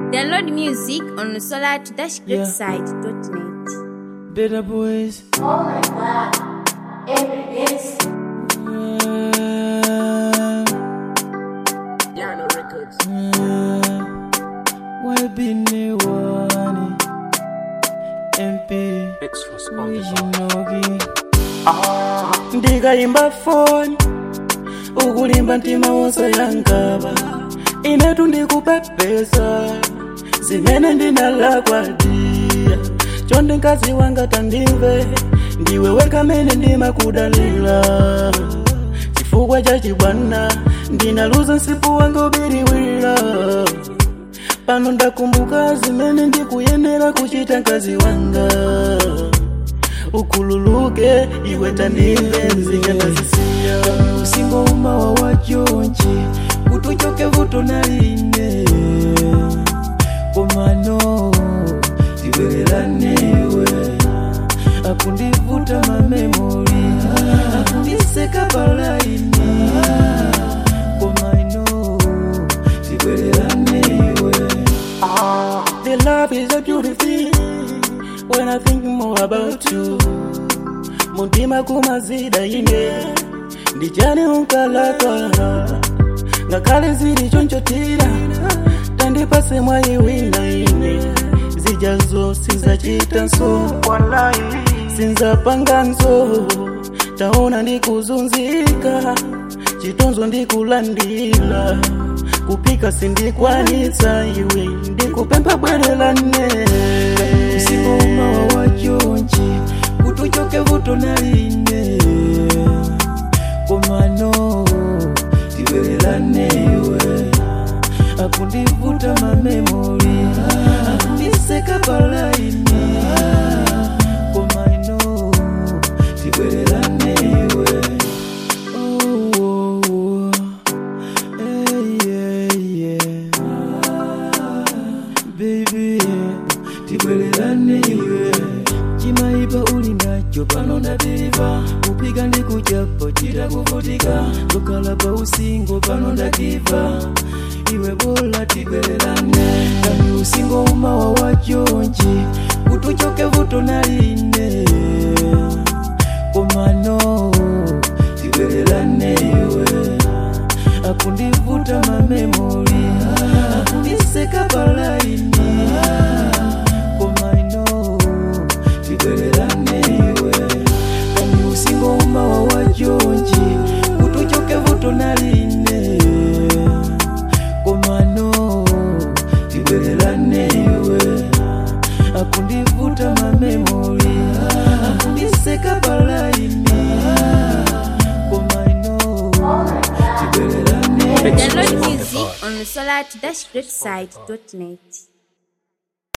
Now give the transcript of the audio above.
Download music on Yeah. solar-greatside.net. Better boys. Oh my god, every dance. Piano Records. Why be ne wani? MP. Extras on the song. Wijinogi. ndikaimba foni ukulimba mtima wonse yankava inetu ndikupepesa zimene ndinalakwadia chonde mkazi wanga tandimve ndiwe wekamene ndimakudalira chifukwa cha chibwana ndinaluza msipu wanga ubiriwira pano ndakumbuka zimene ndikuyenera kuchita mkazi wanga ukhululuke iwe tandimve nzingatazisiya usingo umawa wa chonchi kutuchoke vuto naline komano tiwereranewe akundivuta mamemori akundiseka palaini komano tiwereranewe The love is a beautiful thing when I think more about you. Muntima kumazida ine ndijani unkalakala ngakhale zili chonchotira tandipase mwayiwina ine zijazo sinzachita nso sinzapanga nso taona ndikuzunzika chitonzo ndikulandila kupika sindikwanitsa iwe ndikupempha bwerelane usiku umawa wa chonchi kutuchoke vuto naline komano tiwerelanewe akundivuta mamemori akundiseka palaini komano tiwerelanewe oh, oh, oh. Hey, yeah, yeah. Baby, tibwererane iwe chimaipa uli nacho pano ndapiriva kupiga ndi kuchapo chita kuvutika kukhala pa usingo pano ndakiva iwe bola tibwererane kani usingo umawa wa chonchi kutuchoke vuto naline komano tibwererane iwe akundivuta mamemori akundiseka palaini komaino tibwereranewe kani usingo umawa wa chonchi kutuchoke vuto naline komano tibwereranewe akundivuta mamemori akundiseka palaini komaino tibwereranewe Download music on solar-greatside.net.